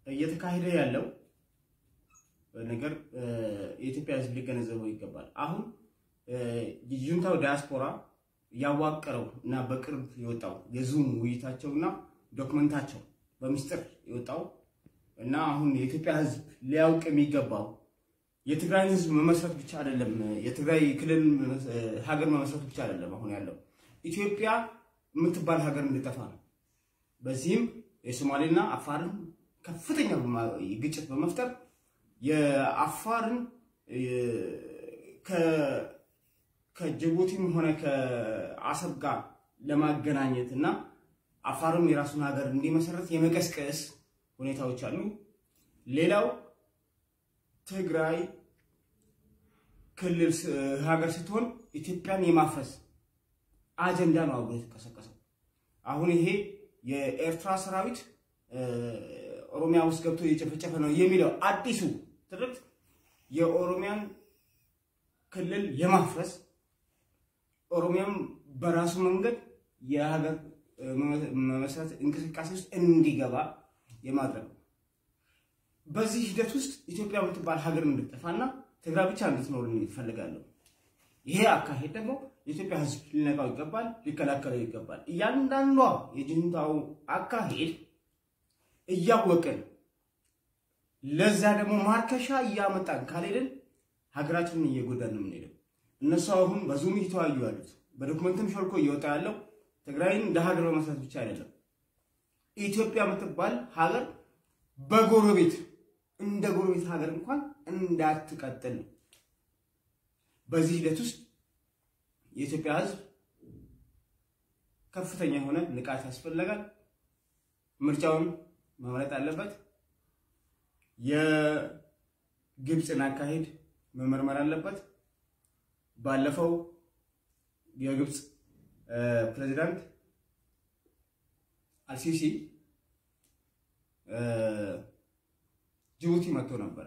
እየተካሄደ ያለው ነገር የኢትዮጵያ ሕዝብ ሊገነዘበው ይገባል። አሁን የጁንታው ዲያስፖራ ያዋቀረው እና በቅርብ የወጣው የዙም ውይይታቸው እና ዶክመንታቸው በምስጢር የወጣው እና አሁን የኢትዮጵያ ሕዝብ ሊያውቅ የሚገባው የትግራይ ሕዝብ መመስረት ብቻ አይደለም፣ የትግራይ ክልል ሀገር መመስረት ብቻ አይደለም። አሁን ያለው ኢትዮጵያ የምትባል ሀገር እንድጠፋ ነው። በዚህም የሶማሌና አፋርን ከፍተኛ ግጭት በመፍጠር የአፋርን ከጅቡቲም ሆነ ከአሰብ ጋር ለማገናኘት እና አፋርም የራሱን ሀገር እንዲመሰረት የመቀስቀስ ሁኔታዎች አሉ። ሌላው ትግራይ ክልል ሀገር ስትሆን ኢትዮጵያን የማፍረስ አጀንዳ ነው አብሮ የተቀሰቀሰው። አሁን ይሄ የኤርትራ ሰራዊት ኦሮሚያ ውስጥ ገብቶ እየጨፈጨፈ ነው የሚለው አዲሱ ትርክት የኦሮሚያን ክልል የማፍረስ ኦሮሚያም በራሱ መንገድ የሀገር መመስረት እንቅስቃሴ ውስጥ እንዲገባ የማድረግ ነው። በዚህ ሂደት ውስጥ ኢትዮጵያ የምትባል ሀገር እንድጠፋና ትግራይ ብቻ እንድትኖር ይፈልጋለሁ። ይሄ አካሄድ ደግሞ የኢትዮጵያ ሕዝብ ሊነቃው ይገባል፣ ሊከላከለው ይገባል። እያንዳንዷ የጁንታው አካሄድ እያወቅን ለዛ ደግሞ ማርከሻ እያመጣን ካልሄድን ሀገራችንን እየጎዳን ነው የምንሄደው። እነሱ አሁን በዙም እየተወያዩ ያሉት በዶክመንትም ሾልኮ እየወጣ ያለው ትግራይን እንደ ሀገር በመስራት ብቻ አይደለም። ኢትዮጵያ የምትባል ሀገር በጎረቤት እንደ ጎረቤት ሀገር እንኳን እንዳትቀጥል ነው። በዚህ ሂደት ውስጥ የኢትዮጵያ ሕዝብ ከፍተኛ የሆነ ንቃት ያስፈልጋል። ምርጫውን መምረጥ አለበት። የግብፅን አካሄድ መመርመር አለበት። ባለፈው የግብፅ ፕሬዚዳንት አልሲሲ ጅቡቲ መጥቶ ነበረ።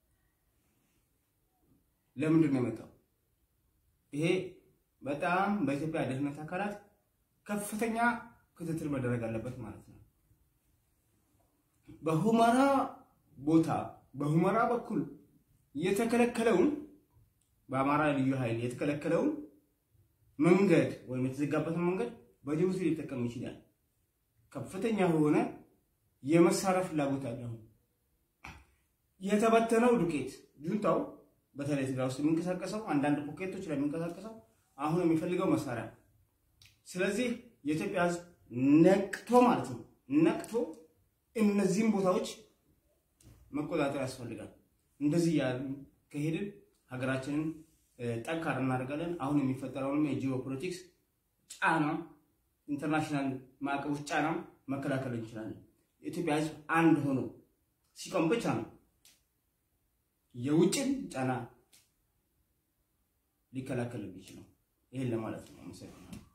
ለምንድን ነው የመጣው? ይሄ በጣም በኢትዮጵያ ደህንነት አካላት ከፍተኛ ክትትል መደረግ አለበት ማለት ነው። በሁመራ ቦታ በሁመራ በኩል የተከለከለውን በአማራ ልዩ ኃይል የተከለከለውን መንገድ ወይም የተዘጋበትን መንገድ በጅቡቲ ሊጠቀም ይችላል። ከፍተኛ የሆነ የመሳሪያ ፍላጎት አለው። የተበተነው ዱቄት ጁንታው በተለይ ትግራይ ውስጥ የሚንቀሳቀሰው አንዳንድ ፖኬቶች ላይ የሚንቀሳቀሰው አሁን የሚፈልገው መሳሪያ። ስለዚህ የኢትዮጵያ ሕዝብ ነቅቶ ማለት ነው ነቅቶ እነዚህም ቦታዎች መቆጣጠር ያስፈልጋል። እንደዚህ ያሉ ከሄድን ሀገራችንን ጠንካራ እናደርጋለን። አሁን የሚፈጠረውንም የጂኦ ፖለቲክስ ጫና ኢንተርናሽናል ማዕቀቦች ጫና መከላከል እንችላለን። የኢትዮጵያ ሕዝብ አንድ ሆኖ ሲቆም ብቻ ነው የውጭን ጫና ሊከላከል የሚችለው። ይህን ለማለት ነው። አመሰግናለሁ።